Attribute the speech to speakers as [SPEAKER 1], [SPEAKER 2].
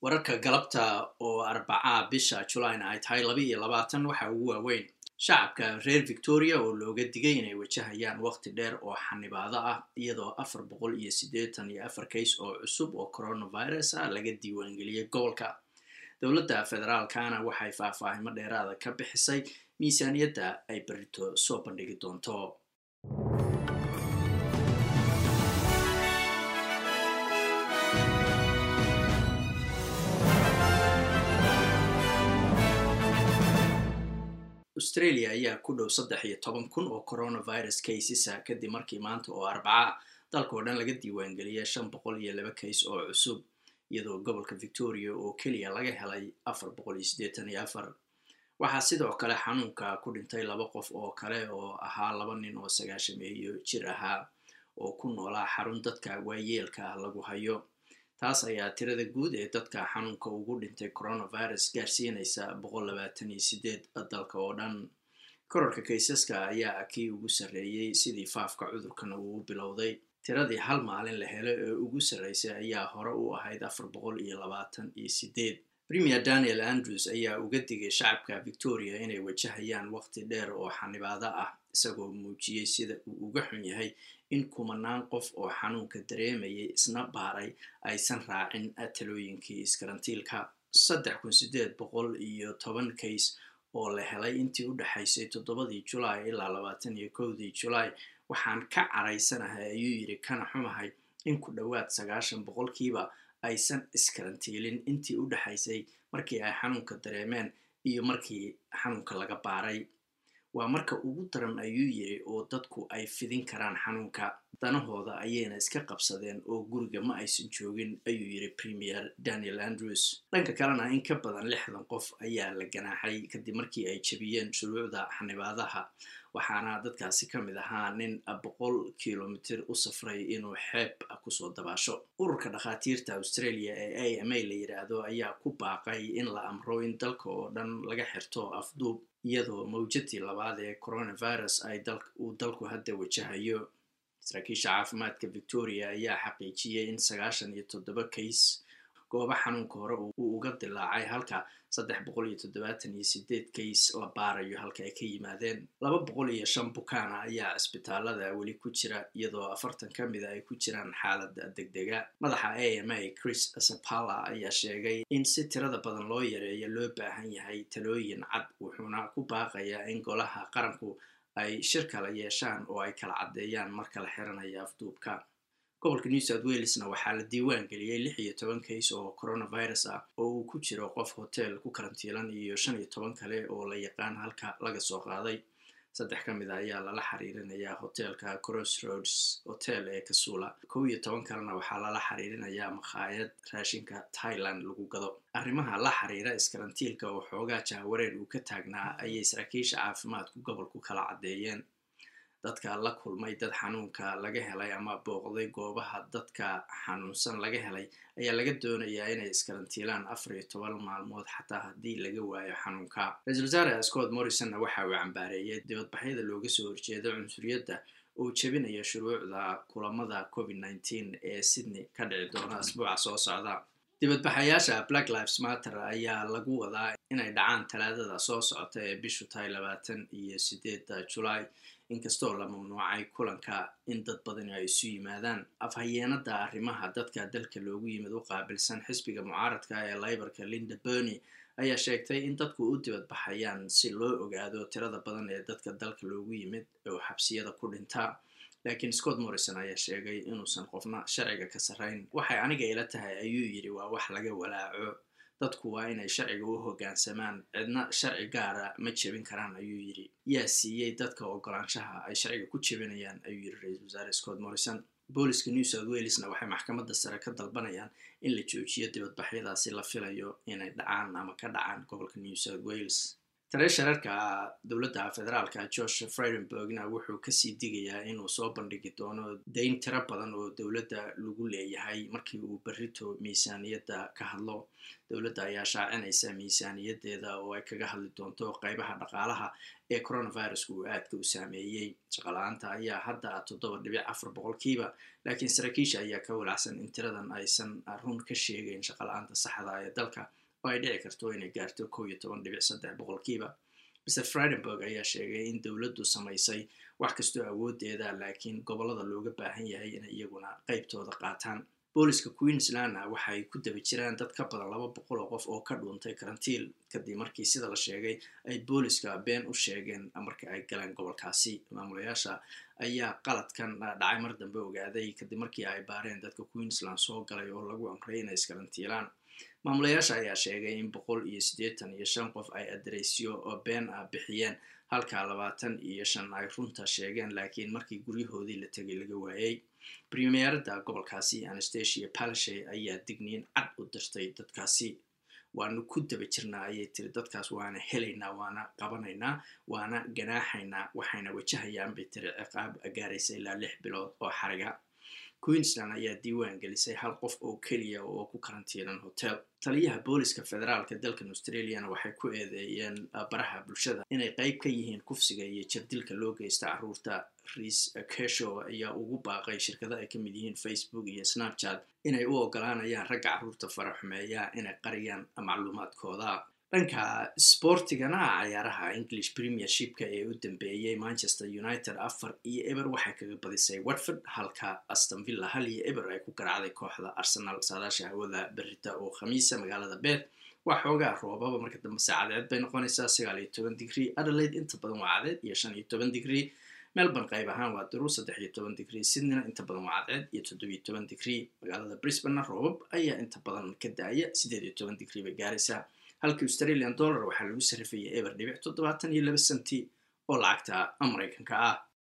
[SPEAKER 1] wararka galabta oo arbacaa bisha julayna ay tahay laba iyo labaatan waxa ugu waaweyn shacabka reer victoria oo looga digay inay wajahayaan waqti dheer oo xanibaado ah iyadoo afar boqol iyo siddeetan iyo afar kays oo cusub oo coronavirus ah laga diiwaangeliyey gobolka dowladda federaalkana waxay faahfaahimo dheeraada ka bixisay miisaaniyadda ay berito soo bandhigi doonto australia ayaa ku dhow saddex iyo toban kun oo coronavirus casesa kadib markii maanta oo arbaca dalka oo dhan laga diiwaangeliyay shan boqol iyo laba kays oo cusub iyadoo gobolka victoria oo keliya laga helay afar boqol iyo siddeetan iyo afar waxaa sidoo kale xanuunka ku dhintay laba qof oo kale oo ahaa laba nin oo sagaashameeyo jir ahaa oo ku noolaa xarun dadka waayeelka lagu hayo taas ayaa tirada guud ee dadka xanuunka ugu dhintay coronavirus gaarsiinaysa boqol labaatan iyo sideed dalka oo dhan korarka kaysaska ayaa kii ugu sarreeyey sidii faafka cudurkana uu bilowday tiradii hal maalin la helo ee ugu sarreysay ayaa hore u ahayd afar boqol iyo labaatan iyo sideed premier daniel andrews ayaa uga digay shacabka victoria inay wajahayaan waqti dheer oo xanibaado ah isagoo muujiyey sida uu uga xun yahay in kumanaan qof oo xanuunka dareemayay isna baaray aysan raacin talooyinkii iskarantiilka saddex kun sideed boqol iyo toban kays oo la helay intii u dhexaysay toddobadii julaay ilaa labaatan iyo kowdii julaay waxaan ka caraysanahay ayuu yidhi kana xumahay in ku dhowaad sagaashan boqolkiiba aysan iskarantiilin intii u dhexaysay markii ay xanuunka dareemeen iyo markii xanuunka laga baaray waa marka ugu daran ayuu yidhi oo dadku ay fidin karaan xanuunka danahooda ayayna iska qabsadeen oo guriga ma aysan joogin ayuu yidhi premier daniel andrews dhanka kalena in ka badan lixdan qof ayaa la ganaaxay kadib markii ay jebiyeen shuruucda xanibaadaha waxaana dadkaasi ka mid ahaa nin boqol kilomitir u safray inuu xeeb kusoo dabaasho ururka dhakhaatiirta australia ee a m a la yidhaahdo ayaa ku baaqay in la amro in dalka oo dhan laga xirto afduub iyadoo mawjadii labaad ee coronavirus ay uu dalku hadda wajahayo saraakiisha caafimaadka victoria ayaa xaqiijiyey in sagaashan iyo toddoba kays gooba xanuunka hore uu uga dilaacay halka saddex boqol iyo toddobaatan iyo sideed kays la baarayo halka ay ka yimaadeen laba boqol iyo shan bukaana ayaa cisbitaalada weli ku jira iyadoo afartan ka mida ay ku jiraan xaalada degdega madaxa a m a chris sapala ayaa sheegay in si tirada badan loo yareeyo loo baahan yahay talooyin cad wuxuuna ku baaqayaa in golaha qaranku ay shir kala yeeshaan oo ay kala caddeeyaan marka la xiranayo afduubka gobolka new south walesna waxaa la diiwaan geliyey lix iyo toban kays oo coronavirus ah oo uu ku jiro qof hotel ku karantiilan iyo shan iyo toban kale oo la yaqaan halka laga soo qaaday saddex ka mid a ayaa lala xiriirinayaa hotelka crossroads hotel ee kasuula kow iyo toban kalena waxaa lala xiriirinayaa makhaayad raashinka thailand lagu gado arrimaha la xiriira iskarantiilka oo xoogaa jahwareer uu ka taagnaa ayay saraakiisha caafimaadku gobolku kala caddeeyeen dadka la kulmay dad xanuunka laga helay ama booqday goobaha dadka xanuunsan laga helay ayaa laga doonayaa inay iskarantiilaan afar iyo toban maalmood xataa haddii laga waayo xanuunka ra-iisul wasaare scott morrisonna waxa uu cambaareeyay dibadbaxyada looga soo horjeedo cunsuriyadda oo jebinaya shuruucda kulamada covid nneteen ee sydney ka dhici doona asbuuca soo socda dibadbaxayaasha black lives matter ayaa lagu wadaa inay dhacaan talaadada soo socota ee bishu tahay labaatan iyo sideeda julaay inkastoo la mamnuucay kulanka in dad badani ay isu yimaadaan afhayeenada arrimaha dadka dalka loogu yimid u qaabilsan xisbiga mucaaradka ee laybarka linda berny ayaa sheegtay in dadku u dibadbaxayaan si loo ogaado tirada badan ee dadka dalka loogu yimid oo xabsiyada ku dhinta laakiin scott morrison ayaa sheegay inuusan qofna sharciga ka sarrayn waxay aniga ila tahay ayuu yidhi waa wax laga walaaco dadku waa inay sharciga u hoggaansamaan cidna sharci gaara ma jebin karaan ayuu yidhi yaa siiyey dadka ogolaanshaha ay sharciga ku jebinayaan ayuu yidhi ra-iisul wasaare scott morrison booliska new south walesna waxay maxkamadda sare ka dalbanayaan in la joojiyo dibadbaxyadaasi la filayo inay dhacaan ama ka dhacaan gobolka new south wales taleeshararka dowladda federaalka george friedenbergna wuxuu kasii digayaa inuu soo bandhigi doono dayn tiro badan oo dowladda lagu leeyahay markii uu berrito miisaaniyadda ka hadlo dowladda ayaa shaacinaysa miisaaniyadeeda oo ay kaga hadli doonto qeybaha dhaqaalaha ee coronavirusku uu aadka u saameeyey shaqala-aanta ayaa hadda toddoba dhibic afar boqolkiiba laakiin saraakiisha ayaa ka walacsan in tiradan aysan run ka sheegeyn shaqala-aanta saxda ee dalka oo ay dhici karto inay gaarto kow iyo toban dhibic saddex boqolkiiba mr friedenberg ayaa sheegay in dowladdu samaysay wax kastoo awoodeeda laakiin gobollada looga baahan yahay inay iyaguna qeybtooda qaataan booliska queenslandna waxay ku daba jiraan dad ka badan laba boqol oo qof oo ka dhuuntay karantiil kadib markii sida la sheegay ay booliska been u sheegeen marka ay galeen gobolkaasi maamulayaasha ayaa qaladkan dhacay mar dambe ogaaday kadib markii ay baareen dadka queensland soo galay oo lagu amray inay iskarantiilaan maamulayaasha ayaa sheegay in boqol iyo siddeetan iyo shan qof ay adereysyo oo been ah bixiyeen halka labaatan iyo shan ay runta sheegeen laakiin markii guryahoodii la tegay laga waayey premierada gobolkaasi anastasia palashe ayaa digniin cad u dirtay dadkaasi waanu ku daba jirnaa ayay tiri dadkaas waana helaynaa waana qabanaynaa waana ganaaxaynaa waxayna wajahayaan bay tiri ciqaab gaaraysa ilaa lix bilood oo xariga queensland ayaa diiwaan gelisay hal qof oo keliya oo ku karantiinan hotel taliyaha booliska federaalka dalkan australiana waxay ku eedeeyeen baraha bulshada inay qeyb ka yihiin kufsiga iyo jirdilka loo geysta caruurta riis kesho ayaa ugu baaqay shirkada ay ka mid yihiin facebook iyo snapchat inay u ogolaanayaan ragga caruurta faraxumeeya inay qariyaan macluumaadkooda dhanka sportigana cayaaraha english premiershipka ee u dambeeyey manchester united afar iyo eber waxay kaga badisay watford halka astonvilla hal iyo eber ay ku garaacday kooxda arsenal saadaasha hawada berita oo khamiisa magaalada beet waa xoogaa roobaba marka dambe saacadeed bay noqonaysaa sagaal iyo toban digrie adelaide inta badan waa cadeed iyo shan iyo toban digrie melbourne qayb ahaan waa daruur saddex iyo toban digrie sydneyna inta badan waa cadceed iyo toddobiyo toban digrie magaalada brisbanena roobab ayaa inta badan ka daaya siddeed iyo toban digrie bay gaaraysaa halka australian dollar waxaa lagu sarrifayay eber dhibic toddobaatan iyo laba senti oo lacagta maraykanka ah